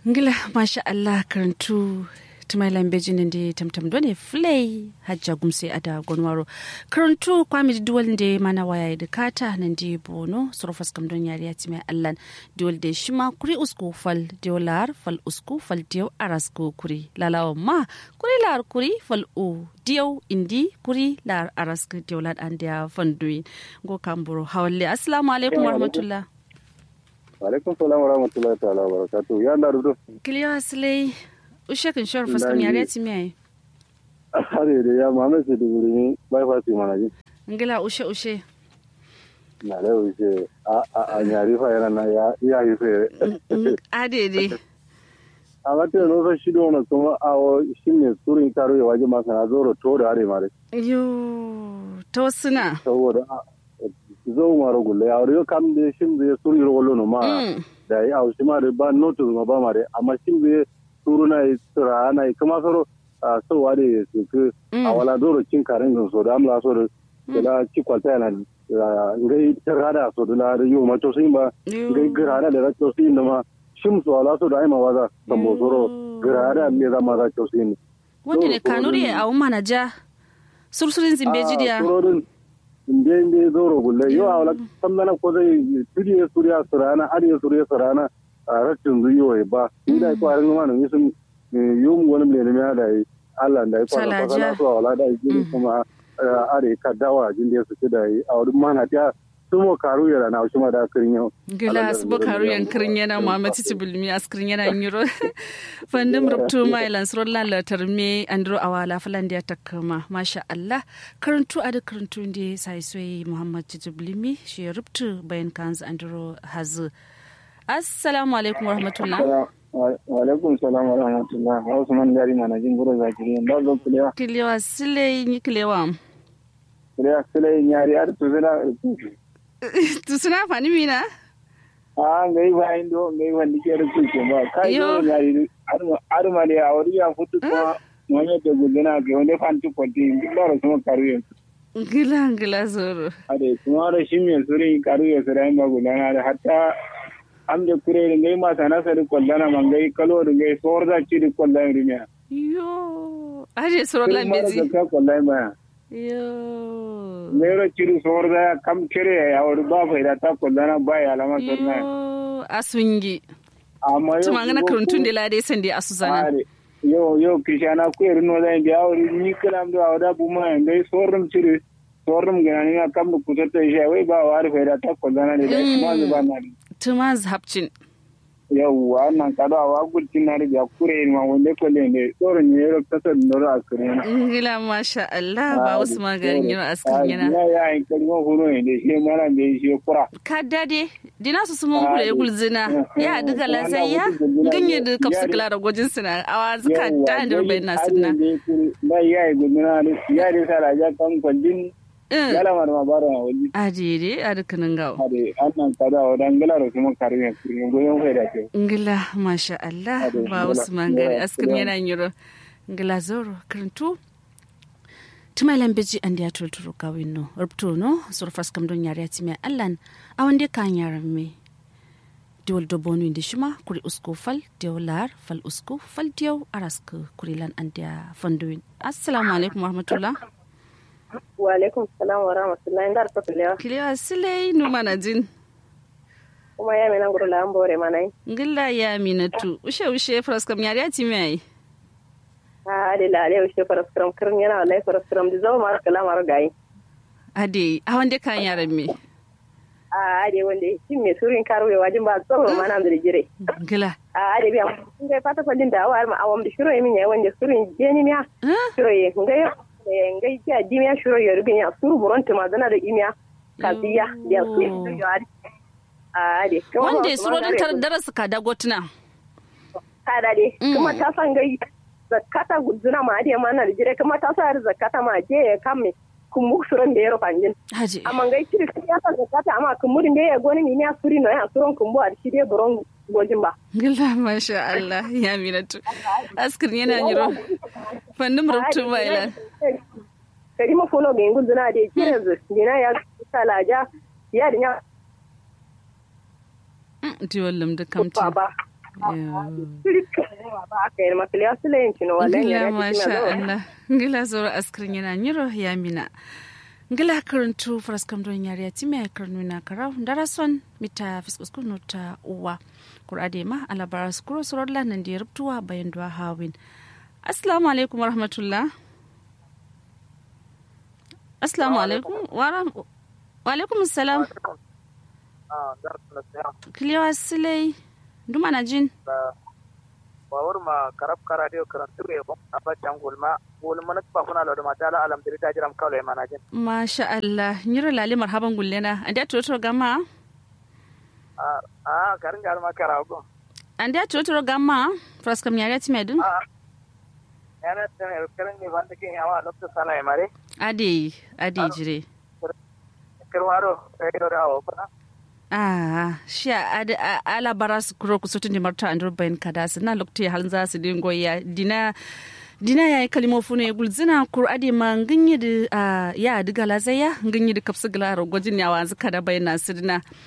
ngila masha Allah karantu tumai lambeji nende tamtam done flay hajja gumse ada gonwaro karantu kwami duwal nde mana waya da kata nande bono sorofas kam don yari ya timai allan duwal de shima kuri usku fal diolar fal usku fal dio arasko kuri lalawa ma kuri lar kuri fal u dio indi kuri lar arasko diolar andia fanduin go kamburo hawalle assalamu alaikum warahmatullah alaikum salam wa rahmatullahi ta'ala wa barakatuh ya Allah rudo kiliyo asilai ushe kan shawar fuskam yare ya timi yayi are da ya mame su da wuri bai fa su mana ji ngila ushe ushe na da wuce a a a nyari fa yana na ya ya yi fe adede a ga te no fa shido na kuma a o shine surin karo ya waje masa na zoro to da are mare yo to suna saboda zo maro gulle ya ro kam de shin de suri ro no ma da ya au shi ma de ba notu ma ba mare amma shin de suru na tsira na kuma soro a so wade su ku a wala doro cin karen gan so da amla so da la ci kwalta yana ngai tarada so da la yo ma to sin ba ngai grada da to sin da ma shim so ala so da ai ma waza tambo soro grada me da ma da to sin wanda ne kanuri a umma ja sursurin zimbeji dia inde inde zoro gulle yo awla samdana ko zai tudi ya suriya surana ari ya suriya surana a rashin zuyo ba ni da ko arin ma ne sun yum wani ne ne da yi Allah da ya fara fara so awla da yi kuma are ka dawa jin da su da yi a wurin mana ta sumo karu ya na shi ma da kirin yau gila su bo karu yan kirin yana Muhammad Tibulmi askirin yana yiro fandim rubtu mai lansron lalatar me andro awala falanda ya takama masha Allah karantu a da karantu da sai sai Muhammad Tibulmi shi rubtu bayan kanzu andro hazu assalamu alaikum warahmatullah wa alaikum salam wa rahmatullah Usman Dari mana jin gura zakiri da zo kulewa kilewa sile ni kilewa kulewa sile nyari ar tuzina tusuna fani mina a ngai ba indo ngai wandi ke da kuke ba kai yo nyari ar ma ne a wuri ya futu ko wani da gudana ke wani fanti kwati da ro kuma karu yin gila gila zoro ade kuma da shi me suri karu ya sura ma gudana da hatta am de kure ngai ma sana sa di kollana ma ngai kalo da ngai sor da ci di kollana rinya yo aje soro lambeji ka kollana ma yo mero ciru sorda kam kere ya wuri ba fa da ta kullana ba ya lama sorna yo asungi amma yo tuma ngana karuntun de la dai sande asuzana yo yo kishana ku irin no dai biya wuri ni kalam do awda bu ma ngai sorum ciru sorum gana ni kam ku ta shi wai ba wari fa da ta kullana ne da kuma zuba na tuma zhabcin yawwa nan kada wa gultin na riga kure ma wanda ko le ne tsoron ne ro ta san noro askare na ngila masha Allah ba wasu maganin yiro askare yana ya ya in kalmo huro ne da shi mara ne shi kura ka dade dina su sumun kure gulzina ya diga lazayya ganye da kapsu klara gojin suna awa zuka da da rubai na sunna na ya yi gulzina ya da sala ja kan kwallin yala ma ma bara wali adire adikanin gawo ade annan kada wa dan gala da kuma karime kurin goyon kai da ke ngila masha Allah ba wasu mangare askin yana yiro ngila zoro karantu tuma lambeji an da tulturu kawin no rubto no surfas kam don yare ti mai allan a wanda kan yaran me diwol do bonu indi shima kuri usko fal diw lar fal usko fal diw arask kuri lan an da fanduin assalamu alaikum warahmatullah wa alaikum salam wa rahmatullahi ndar to kilewa kilewa silai nu mana jin kuma ya mina nguru la mbore manai ngilla ya minatu ushe ushe fraskam yari ati mai a ade la ale ushe fraskam kirin yana wallahi fraskam di zo mar kala mar gai ade a wande kan yaran me a ade wande shin me surin karwe wajin ba tsoro mana da jire ngilla a ade biya ngai fata fallin da awar ma awam da shiro min ya wande surin jeni miya shiro ye ngai ngai ja dimiya shiro ye rubin ya suru buron tuma zana da imiya kaziya ya su yo ade ade wanda suro don tar darasa ka dagotuna kada dai kuma ta san gai zakata gudzuna ma ade mana da jire kuma ta sa zakata ma je ya kamme kun mu suron da ya rufa jin haji amma gai kiri ya sa zakata amma kun murin da ya goni ni ya suri no ya suron kun bu a shi dai buron gojin ba gilla masha Allah ya minatu askir yana yiro fannin rubutu mailan kari ma fono ga gudzuna da jire zu dina ya salaja ya dinya ti wallam da kamti ba ba aka yi masu liya su layin cino wallan ngila ya masha Allah ngila zoro askrin yana nyiro ya mina ngila karantu fraskam don yari ati me karnu na karau darason mita fiskus kunu ta uwa kurade ma alabara skuro sorod lanan da rubtuwa bayan duwa hawin assalamu alaikum warahmatullah assalamu alaikum wa alaikum assalam kiliwa silai duma na jin bawar ma karab kara dio karantu re bon abacan gulma gulma na ba kuna lo ma tala alam diri tajiram kawle mana jin masha Allah nyiro lali marhaban gullena anda toto gama a a garin gar ma kara go anda toto gama fraskam yari ati medun a yana tane karin ni wanda ke yawa lokta sala e mare ade ade jire kirwaro e do rawo ba Ah, sha ada ala baras kuro kusutun di marta andur bayan kada na lokti halin za su dingo ya dina dina ya yi kalimo fune gulzina kur ade ma ganyi da ya diga lazaya ganyi da kapsu gala gwajin yawa zuka da bayan na sidina